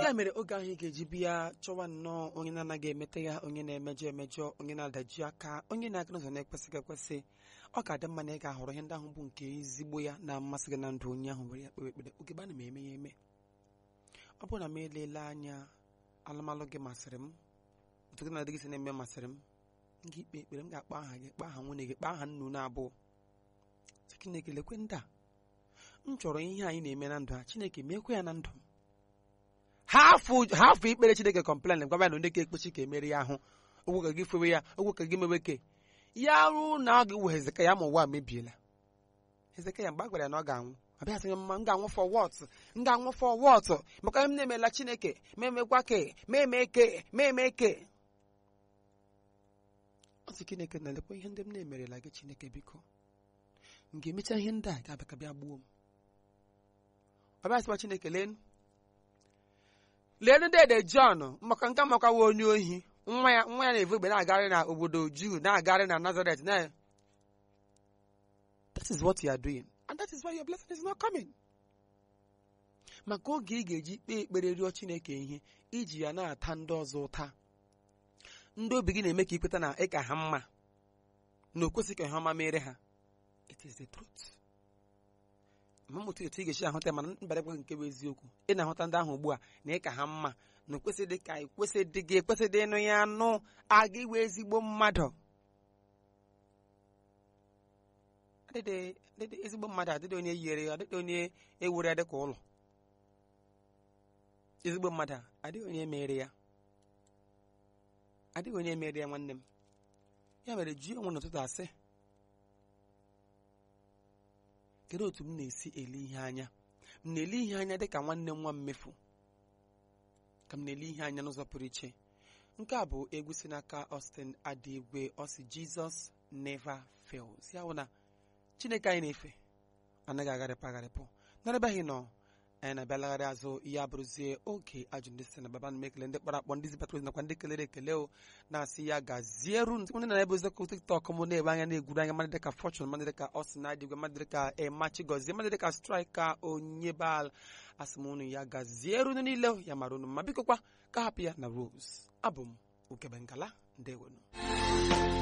ya mere oge ahụ ị ga-eji bịa chọwa nnọọ onye na-anaghị emete ya onye na-emejọ emejọ onye na-adaji aka onye na-aga n'ụzọ na-ekwesịghị ekwesị ọ ga-adị mma na ị ga-ahọrọ ihe ndị ahụ bụ nke ezigbo ya na-amasị gị na ndụ onye ahụ were ya kpewe ekpere oge ana m eme ya eme ọ bụrụ na m elele anya alụmalụ gị masịrị m otu gị na-adịghị si na-eme masịrị m m ga-ikpe ekpere m ga-akpọ aha gị kpaa aha nwunye gị kpaa aha nnu na abụọ chineke lekwe ndị a m chọrọ ihe anyị na-eme na ndụ a chineke meekwe ya na ndụ m hafụ ikpere chineke kọmplen gwa ya na onye ka ekpechi ka emere ya ahụ ogwe ka gị fewe ya ogwe ka gị mewe ke ya rụ na ọ ga-ewe hezekaya ma ụwa mebiela hezekaya mgbe a gwara ya na ọ ga-anwụ abịa sị mma m ga-anwụ fọ wọt m ga-anwụ fọ wọt maka m na-emela chineke ma emekwa ke ma eme ke ma eme ke ọ sị chineke na-elekwa ihe ndị m na-emerela gị chineke biko m ga-emecha ihe ndị a ga-abịa ka bịa gbuo m ọ bịa sịkwa chineke lee lee dede John maka nke makawa onye ohi nwa ya nwa ya na-evu egbe na-agarị na obodo Juu na-agarị na Nazareth na that is what you are doing and that is why your blessing is not coming maka oge ị ga-eji kpee ekpere rịọ Chineke ihe iji ya na-ata ndị ọzọ ụta ndị obi gị na-eme ka ikweta na ịka ha mma na o kwesịghị ka ihe ọma mere ha it is the truth ma mụta etu ị ga-esi ahụta mana mbarakwa nke bụ eziokwu ị na-ahụta ndị ahụ ugbu a na ịka ha mma na okwesịdị ka ekwesịdị gị ekwesịdị ịnụ ya anụ aga iwe ezigbo mmadụ adịdị ezigbo mmadụ adịdị onye yere ya adịdị onye ewere ya dịka ụlọ ezigbo mmadụ adịghị onye mere ya adịghị onye mere ya nwanne m ya mere ji onwe n'ụtụtụ asị kedu otu m na-esi ele ihe anya m na-ele ihe anya dịka nwanne m nwa mmefu ka m na-ele ihe anya n'ụzọ pụrụ iche nke a bụ egwu si n'aka Austin Adigwe ọsị Jesus never fails ya bụ na Chineke anyị na-efe anaghị agharịpụ agharịpụ n'ebeghị nọ anyị na-abịalagharị azụ ihe abụrụzie oge ajụ ndị si na baba na ekele ndị kpọrọ akpọ ndị zibatara ozi nakwa ndị kelere ekele o na-asị ya gazieru ndị ndị na-ebe ozi ọkụ tiktok m na-ebe anya na-egwuru anya mmadụ dịka fortune mmadụ dịka Austin Adigwe mmadụ dịka emachi gozie mmadụ dịka striker onye bal asị m unu ya gazieru unu niile ya mara unu ma bikokwa ka hapụ ya na Rose abụ m Ukebengala ndewonu